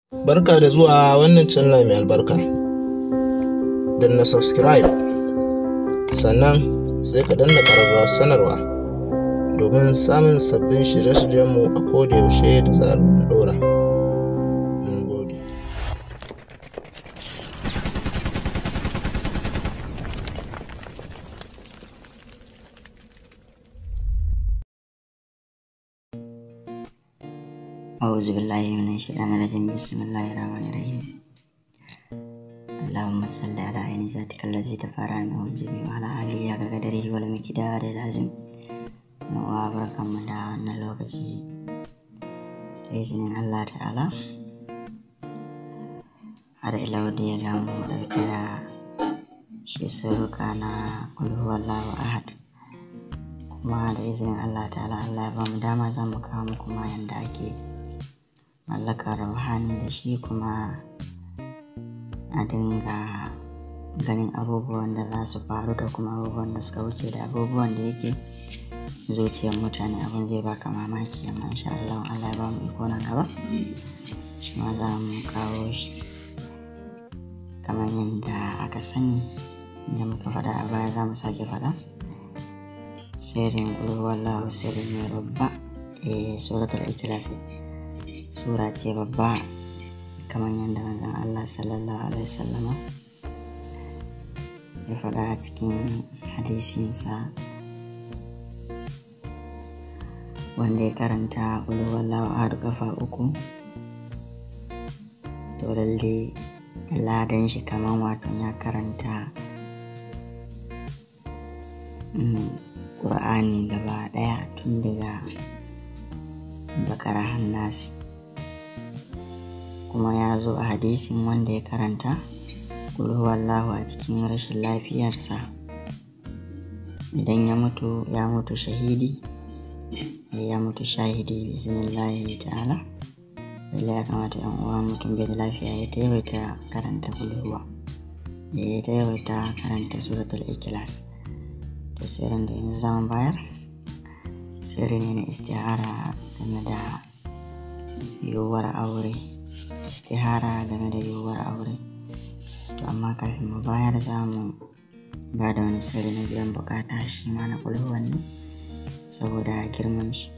Barka da zuwa wannan channel mai albarka. Danna subscribe, sannan sai ka danna ƙararrawar sanarwa domin samun sabbin shirye-shiryenmu a kodayaushe da zarar mun ɗora. Mun gode. أعوذ بالله من الشيطان الرجيم بسم الله الرحمن الرحيم اللهم صل على عين ذاتك الذي تفارع منه الجميع وعلى آله حق قدره والمقدار العظيم وبركة من دعوانا لوكتي بإذن الله تعالى har ila wadda ya gamu ɗauke da shi suruka na kulhu wallahu ahad kuma da izinin Allah ta'ala Allah ya ba mu dama za mu kawo muku ma yanda ake mallakar ruhani da shi kuma a dinga ganin abubuwan da za su faru da kuma abubuwan da suka wuce da abubuwan da yake zuciyar mutane abin zai baka mamaki amma insha Allah Allah ya ba mu iko nan gaba shi ma za mu kawo shi kamar yadda aka sani da muka faɗa a baya za mu sake faɗa sirrin wallahu sirri ne babba eh suratul ikhlas sura ce babba kamar yadda manzon Allah sallallahu alaihi wasallama ya faɗa a cikin hadisinsa wanda ya karanta wallahu ahad kafa uku to lalle ladan shi kamar wato ya karanta ƙur'ani gaba ɗaya tun daga bakara hannasi kuma ya zo a hadisin wanda ya karanta wallahu a cikin rashin lafiyarsa idan ya mutu ya mutu shahidi ya mutu shahidi biznillahi ta'ala lallai ya kamata yan uwa mutum bai da lafiya ya ta yawaita karanta kulhuwa ya ta yawaita karanta suratul ikhlas to sirrin da yanzu zaman bayar sirri ne na istihara game da yiwuwar aure istihara game da yiwuwar aure to amma kafin mu bayar za mu ba da wani sirri na biyan bukata shi ma na kulhuwan ne saboda girman shi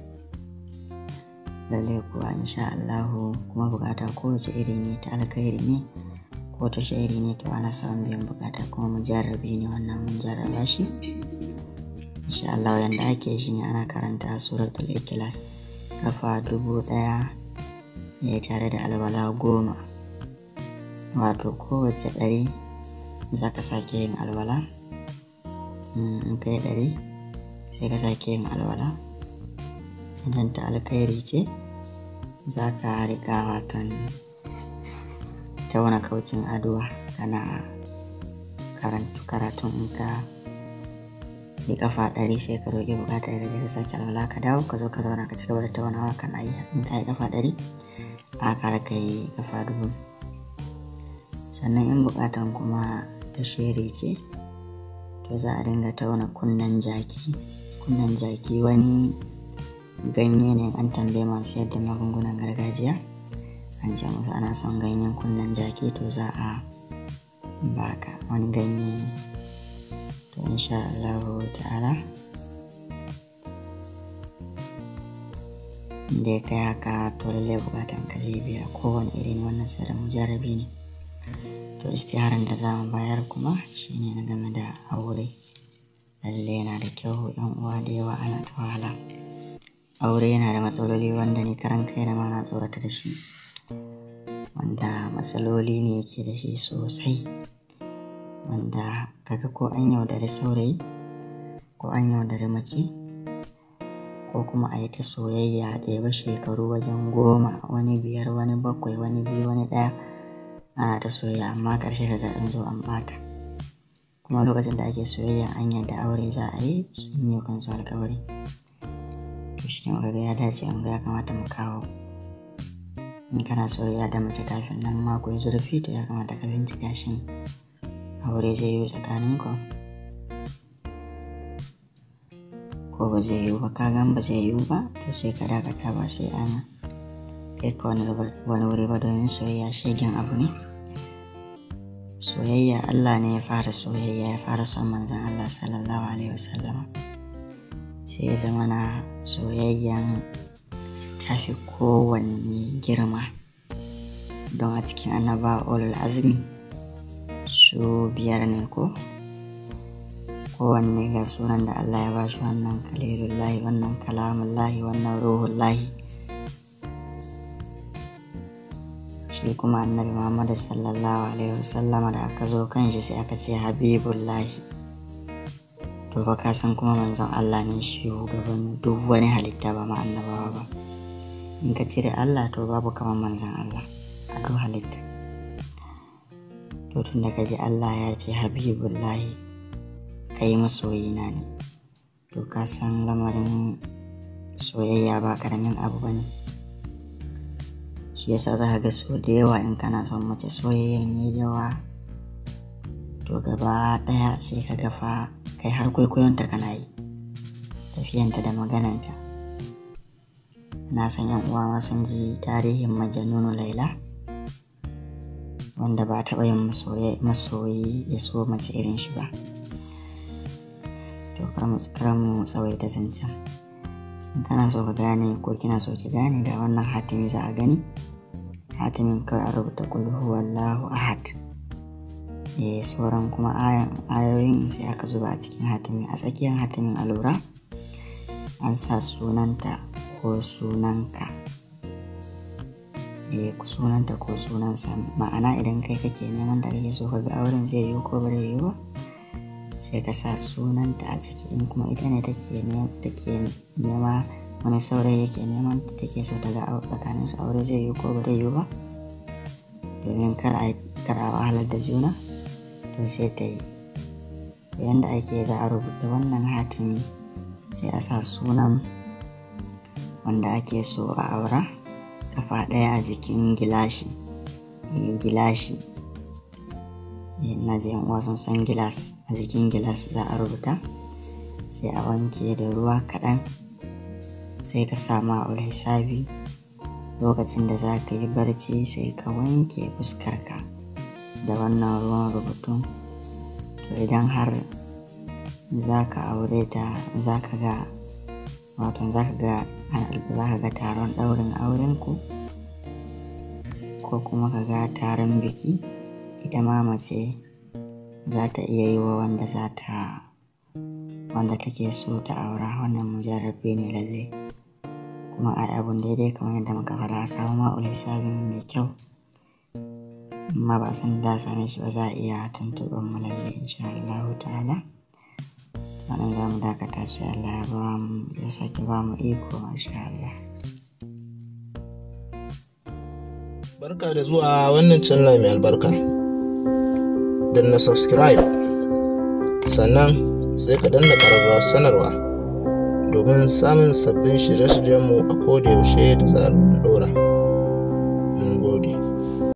lalle kuwa insha Allahu kuma bukata kowace iri ne ta alkhairi ne ko ta shairi ne to ana samun biyan bukata kuma mu jarrabi ne wannan mun jarraba shi insha Allah yanda ake shi ne ana karanta suratul ikhlas kafa dubu daya ya tare da alwala goma wato kowace ɗari za ka sake yin alwala in kai ɗari sai ka sake yin alwala idan ta alkhairi ce za ka riƙa waton tauna kaucin aduwa kana karatun in ka yi kafa ɗari sai ka roƙi bukata ya ka sake alwala ka dawo ka zo ka zauna ka cigaba da taunawa kana yi in ka yi kafa ɗari a kara ka yi kafa dubu sannan in bukatan kuma ta shere ce to za a dinga tauna kunnen jaki kunnen jaki wani ganye ne an tambaye masu yadda magungunan gargajiya an ce musu ana son ganyen kunnen jaki to za a baka wani ganye ne to insha Allah ta'ala da ya kai haka to lallai bukatan ka zai biya kowane irin wannan sirrin mujarabi ne to istiharan da za mu bayar kuma shine na game da aure lallai yana da kyau yan uwa da yawa ana ta wahala aure yana da matsaloli wanda ni karan kai da ma na tsorata da shi wanda matsaloli ne yake da shi sosai wanda kaga ko an yaudari saurayi ko an yaudari mace ko kuma a yi ta soyayya da ba shekaru wajen goma wani biyar wani bakwai wani biyu wani ɗaya ana ta soyayya amma ƙarshe kaga an zo an bata kuma lokacin da ake soyayya an yadda aure za a yi sun yi kansu alkawari to shi ne ga ya dace an ga ya kamata mu kawo in kana soyayya da mace kafin nan ma ku yi zurfi to ya kamata ka bincika shin aure zai yi tsakanin ku ko ba zai yiwu ba ka gan ba zai yiwu ba to sai ka dakata ba sai an kai ka wani wuri ba domin soyayya shegen abu ne soyayya Allah ne ya fara soyayya ya fara son manzan Allah sallallahu alaihi wasallama sai ya zama na soyayyan tafi kowanne girma don a cikin annaba olul azumi su biyar ne ko kowanne ga sunan da Allah ya ba shi wannan kalilullahi wannan kalamullahi wannan ruhullahi shi kuma annabi muhammadu sallallahu alaihi wasallama da aka zo kan shi sai aka ce habibullahi to fa ka san kuma manzon Allah ne shugaban duk wani halitta ba ma annabawa ba in ka cire Allah to babu kamar manzon Allah a duk halitta to tun da ka ji Allah ya ce habibullahi kai masoyina ne to ka san lamarin soyayya ba karamin abu ba ne shi yasa za ka ga so da yawa in kana son mace soyayyan yi yawa to gaba daya sai ka gafa kai har kwaikwayonta kana yi tafiyanta da magananta na san yan uwa ma sun ji tarihin majanunu laila wanda ba taɓa yin masoyi ya so mace irin shi ba to kar mu tsawaita zancen in kana so ka gane ko kina so ki gane ga wannan hatimi za a gani hatimin kawai a rubuta kulhu wallahu ahad eh sauran kuma ayoyin sai aka zuba a cikin hatimin a tsakiyar hatimin a lura an sa sunanta ko sunanka eh sunanta ko sunansa ma'ana idan kai kake neman da kake so ka ga auren zai yiwu ko ba zai yiwu ba sai ka sa sunanta a ciki in kuma ita ne take nema wani saurayi yake neman take so ta ga tsakanin su aure zai yi ko ba zai yi ba domin kar a wahalar da juna to sai ta yi yadda ake za a rubuta wannan hatimi sai a sa sunan wanda ake so a aura kafa ɗaya a jikin gilashi gilashi na je uwa sun san gilas a jikin gilas za a rubuta sai a wanke da ruwa kaɗan sai ka sama a hisabi lokacin da za ka yi barci sai ka wanke fuskarka da wannan ruwan rubutun to idan har za ka aure ta za ka ga wato za ka ga za ka ga taron ɗaurin aurenku ko kuma ka ga taron biki ita ma mace za ta iya yi wa wanda za ta wanda take so ta aura wannan mujarrabe ne lalle kuma ai abun daidai kamar yadda muka faɗa a samu ma'ul hisabin mai kyau amma ba san da same shi ba za a iya tuntuɓar mu lalle insha Allah ta'ala wannan za mu dakata sai Allah ya ba mu ya sake ba mu iko masha Allah barka da zuwa wannan channel mai albarka na subscribe sannan sai ka danna ƙararrawar sanarwa domin samun sabbin shirye-shiryenmu a koda yaushe da zarar mun ɗora. Mun gode.